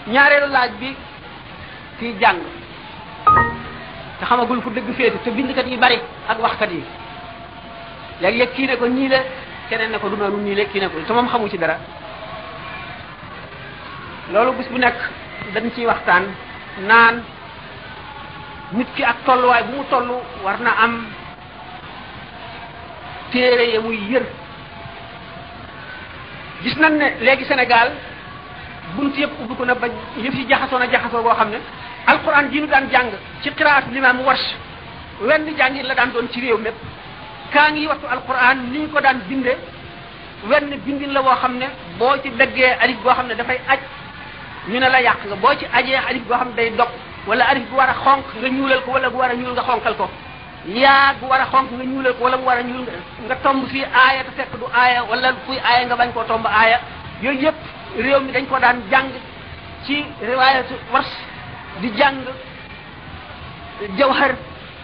ñaareelu laaj bi kiy jàng te xamagul fu dëgg féete te bindkat yi bari ak waxkat yi léeg-léeg kii ne ko ñii la keneen ne ko du noonu ñii la kii ne ko te moom xamu ci dara loolu bis bu nekk dañ ciy waxtaan naan nit ki ak tolluwaay bu mu toll war na am téere ya muy yër gis nañ ne léegi Sénégal bunt yëpp ubbi ko na ba yëf yi jaxasoo na jaxasoo boo xam ne alquran ji ñu daan jàng ci qiraat limaam warsh wenn jàngin la daan doon ci réew mépp kaa ngi wattu alquran ni ñu ko daan binde wenn bindin la boo xam ne boo ci dëggee alif boo xam ne dafay aj ñu ne la yàq nga boo ci ajee alif boo xam ne day dog wala alif bu war a xonq nga ñuulal ko wala bu war a ñuul nga xonqal ko yaa bu war a xonq nga ñuulal ko wala bu war a ñuul nga tomb fii aaya te fekk du aaya wala fuy aaya nga bañ koo tomb aaya yooyu yëpp réew mi dañ ko daan jàng ci riwaayatu wars di jàng jawhar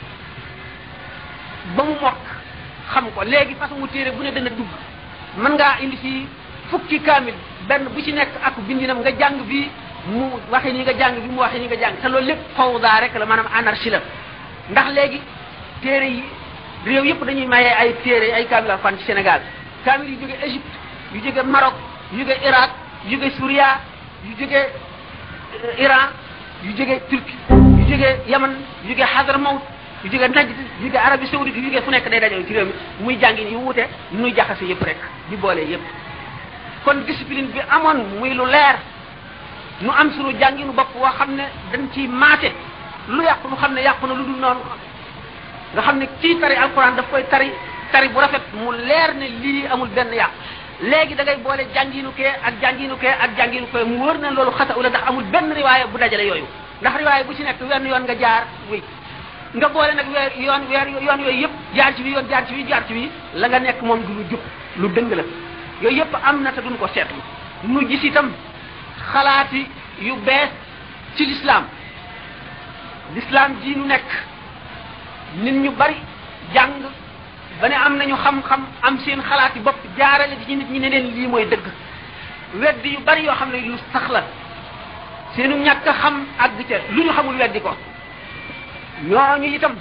ba mu mokk xam ko léegi façon téere bu ne dana dugg mën ngaa indi fii fukki kaamil benn bu ci nekk ak bindinam nga jàng bii mu waxee nii nga jàng bi mu waxee nii nga jàng te loolu lépp fawda rek la maanaam anarchie la ndax léegi téere yi réew yëpp dañuy maye ay téere ay kaamil alxuraan ci Sénégal kaamil yu jóge Égypte yu jóge Maroc yu jóge Irak yu jóge Suria yu jóge Iran yu jóge Turquie yu jóge Yaman yu jóge Hadramaut yu jóge Najd yu jóge Arabie Saoudite yu jóge fu nekk day dajoo ci réew mi muy jàngin yu wuute nuy jaxase yëpp rek di boole yëpp kon discipline bi amoon muy lu leer nu am sunu jànginu bopp woo xam ne dañ ciy maate lu yàqu nu xam ne yàqu na lu dul noonu nga xam ne kii tari alquran daf koy tari tari bu rafet mu leer ne lii amul benn yàq léegi da ngay boole jànginu kee ak jànginu kee ak jànginu kee mu wër na loolu xata ula ndax amul benn riwaaya bu dajale yooyu ndax riwaaya bu ci nekk wenn yoon nga jaar wuy nga boole nag weer yoon weer yoon yooyu yëpp jaar ci bi yoon jaar ci bi jaar ci bi la nga nekk moom du lu jub lu dëng la yooyu yëpp am na te duñ ko seetlu nu gis itam xalaati yu bees ci lislaam lislaam ji nu nekk nit ñu bari jàng ba ne am nañu xam-xam am seen xalaati bopp jaarale ci nit ñi ne leen lii mooy dëgg weddi yu bari yoo xam ne lu sax la seenu ñàkk a xam àgg ca lu ñu xamul weddi ko ñooñu itam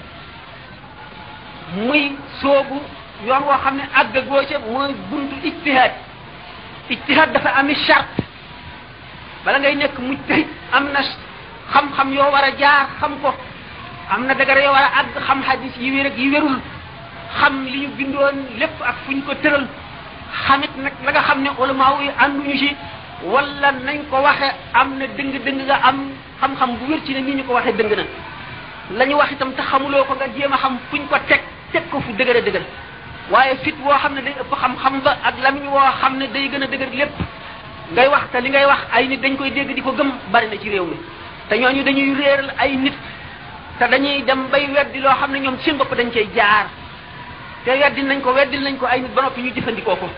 muy soobu yoon woo xam ne àgg goo ca mooy buntu ijtihaad ijtihaad dafa ami charte bala ngay nekk mujtahid am na xam-xam yoo war a jaar xam ko am na dagara yoo war a àgg xam hadis yi wér ak yi wérul xam li ñu bindoon lépp ak fu ñu ko tëral xamit nag la nga xam ne ulama yi ànduñu ci wala nañ ko waxe am na dëng-dëng nga am xam-xam bu wér ci ne nii ñu ko waxee dëng na la ñu wax itam te xamuloo ko nga jéem a xam fuñ ko teg teg ko fu dëgër a dëgër waaye fit woo xam ne day ëpp xam-xam ba ak lamiñ woo xam ne day gën a dëgër lépp ngay wax te li ngay wax ay nit dañ koy dégg di ko gëm bari na ci réew mi te ñooñu dañuy réeral ay nit te dañuy dem bay weddi loo xam ne ñoom seen bopp dañ cay jaar te weddi nañ ko weddil nañ ko ay nit ba noppi ñu jëfandikoo ko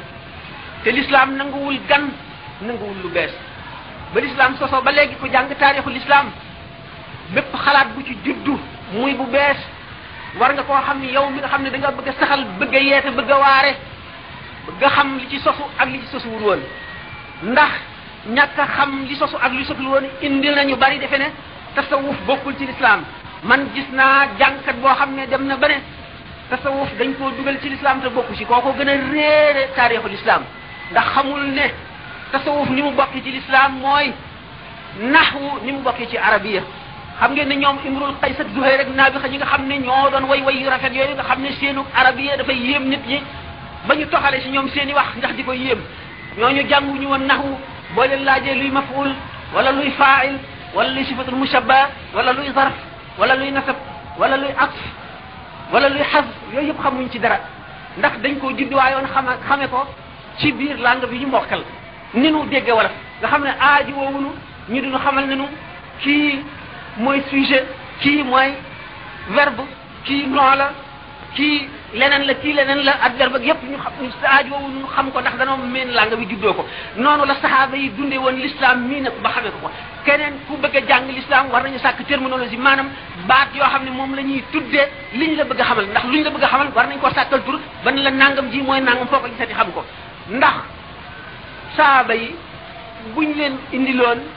te lislaam nanguwul gan nanguwul lu bees ba lislaam sosoo ba léegi ko jàng taarixu lislaam bépp xalaat bu ci juddu muy bu bees war nga koo xam ne yow mi nga xam ne da nga bëgg a saxal bëgg a yeete bëgg a waare bëgg a xam li ci sosu ak li ci sosuwul woon ndax ñàkk a xam li sosu ak li sosul woon indil nañu bari defe ne tasawuf bokkul ci lislaam man gis naa jàngkat boo xam ne dem na ba ne tasawuf dañ koo dugal ci lislaam te bokku ci kooko gën a réere taarixu lislaam ndax xamul ne tasawuf ni mu bokki ci lislaam mooy naxwu ni mu bokki ci arabiya xam ngeen ne ñoom imrul qays ak zuhayr rek naa bi xa ñi nga xam ne ñoo doon way way yu rafet yooyu nga xam ne seenu arabiya dafay yéem nit ñi ba ñu toxale si ñoom seen i wax ndax di ko yéem ñooñu jànguñu woon naxwu boo leen laajee luy maful wala luy fail wala luy sifatul mushabba wala luy zarf wala luy nasab wala luy atf wala luy xas yooyu yëpp xamuñ ci dara ndax dañ koo judduwaayoon xama xame ko ci biir langue bi ñu mokkal ni nu dégge wala nga xam ne aaji woowunu ñu duñu xamal ne nu kii mooy sujet kii mooy verbe kii nom la kii leneen la kii leneen la adverbe ak yépp ñu xam aaji woowunu ñu xam ko ndax danoo meen langue bi juddoo ko noonu la saxaaba yi dundee woon l'islam mii nag ba xamee ko ko keneen ku bëgg a jàng l'islam war nañu sàkk terminologie maanaam baat yoo xam ne moom la ñuy tuddee liñ la bëgg a xamal ndax luñ la bëgg a xamal war nañ koo sàkkal tur ba ne la nangam ji mooy nangam foo ko gisati xam ko ndax saaba yi buñ leen indiloon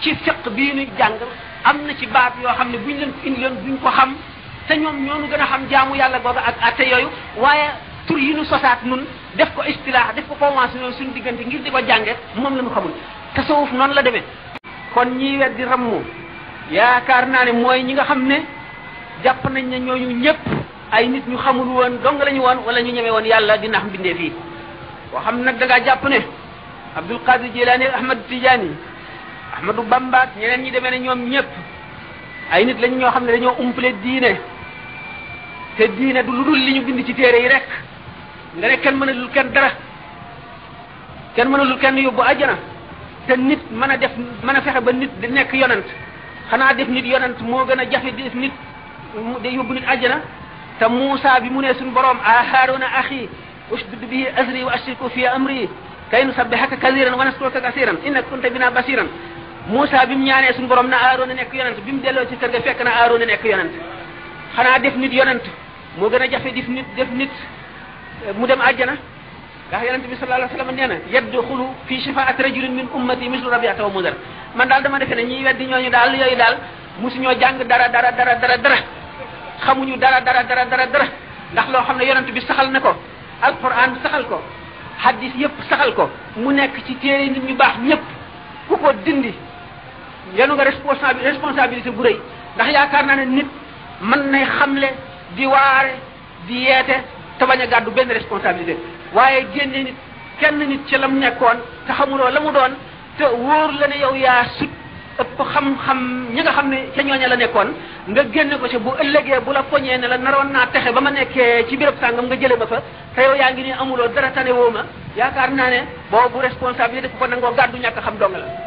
ci fiq bii nuy jàng am na ci baat yoo xam ne buñ leen indi leen duñ ko xam te ñoom ñoonu gën a xam jaamu yàlla googa ak atte yooyu waaye tur yi nu sosaat nun def ko istilaax def ko convention suñu diggante ngir di ko jànge moom la ñu xamul tasawuf noonu la demee kon ñiy weddi rammu yaakaar naa ne mooy ñi nga xam ne jàpp nañ ne ñooñu ñëpp ay nit ñu xamul woon dong la ñu woon wala ñu ñeme woon yàlla di nax mbindee fii boo xam nag da ngaa jàpp ne Abdul Qadir Jilani Ahmad Tidiane Ahmadu Bamba ak ñeneen ñi demee ne ñoom ñëpp ay nit lañ ñoo xam ne dañoo umpale diine te diine du lu dul li ñu bind ci téere yi rek nga ne kenn mënalul kenn dara kenn mënalul kenn yóbbu àjjana te nit mën a def mën a fexe ba nit di nekk yonant xanaa def nit yonant moo gën a jafe def nit de yóbbu nit àjjana te Muusa bi mu ne suñu borom a Haaruna axi ushdud bihi azri wa ashriku fi amri kay nusabbihaka kasiran wa naskuruka kasiran innaka kunta bina basiran Muusa bi mu ñaanee suñu borom na Haaruna nekk yonant bi mu delloo ci kër ga fekk na Haaruna nekk yonant xanaa def nit yonant moo gën a jafe def nit def nit mu dem àjjana ndax yonent bi sallallahu alayhi wa sallam nee na yadxulu fi shafaati rajulin min ummati mislu rabiata wa mudar man daal dama defe ne ñiy weddi ñooñu daal yooyu daal mosu ñoo jàng dara dara dara dara dara xamuñu dara dara dara dara dara ndax loo xam ne yonent bi saxal na ko alquran saxal ko hadis yëpp saxal ko mu nekk ci téere nit ñu baax ñëpp ku ko dindi yenu nga responsabi responsabilité bu rëy ndax yaakaar naa ne nit mën nay xamle di waare di yeete te bañ a gàddu benn responsabilité waaye génne nit kenn nit ci lam nekkoon te xamuloo la mu doon te wóor la ne yow yaa sut ëpp xam-xam ñi nga xam ne ca ñooña la nekkoon nga génne ko ci bu ëllëgee bu la poñee ne la naroon naa texe ba ma nekkee ci béréb sàngam nga jële ba fa te yow yaa ngi ni amuloo dara tane woo ma yaakaar naa ne boobu responsabilité ku ko nangoo gàddu ñàkk xam dong la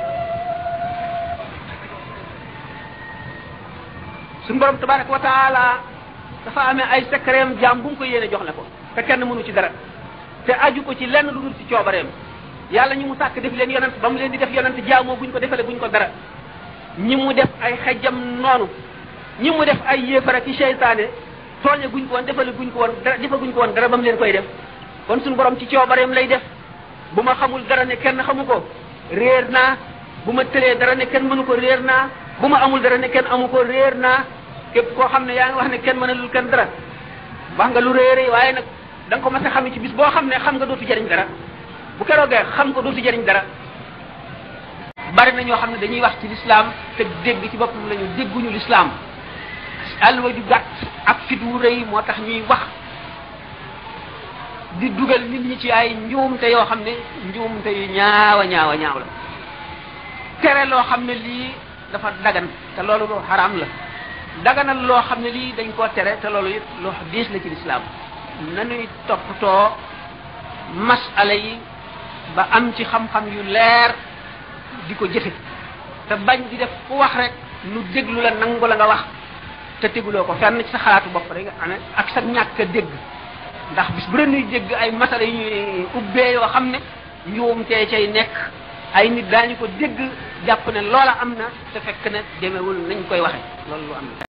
suñu borom tabaraka wa taala dafa amee ay secret jaam bu mu ko yéene jox la ko te kenn mënu ci dara te aju ko ci lenn lu dul ci coobareem yàlla ñi mu sàkk def leen yonent ba mu leen di def yonent jaamoo buñ ko defale buñ ko dara ñi mu def ay xejjam noonu ñi mu def ay yéefara ki seytaane tooñe guñ ko woon defale guñ ko woon dara defa guñ ko woon dara ba mu leen koy def kon suñu borom ci coobareem lay def bu ma xamul dara ne kenn xamu ko réer naa bu ma tëlee dara ne kenn mënu ko réer naa bu ma amul dara ne kenn amu ko réer naa képp koo xam ne yaa ngi wax ne kenn mënalul kenn dara wax nga lu réere waaye nag da nga ko mas a xam ci bis boo xam ne xam nga dootu jëriñ dara bu keroogee xam ko dootu jëriñ dara bari na ñoo xam ne dañuy wax ci lislaam te dégg ci boppam la ñu dégguñu lislaam àlluwa ju gàtt ak fit wu rëy moo tax ñuy wax di dugal nit ñi ci ay njuumte yoo xam ne njuumte yu ñaawa ñaawa ñaaw la tere loo xam ne lii dafa dagan te loolu lu xaraam la daganal loo xam ne lii dañ koo tere te loolu it lu diis la ci lislaam nanuy toppatoo masala yi ba am ci xam-xam yu leer di ko jëfe te bañ di def ku wax rek nu déglu la nangu la nga wax te teguloo ko fenn ci sa xalaatu bopp rek nga amee ak sa ñàkk a dégg ndax bis bu ren ñuy dégg ay masala yu ñuy ubbee yoo xam ne njuumtee cay nekk ay nit daañu ko dégg jàpp ne loola am na te fekk ne demewul nañ koy waxe loolu lu am na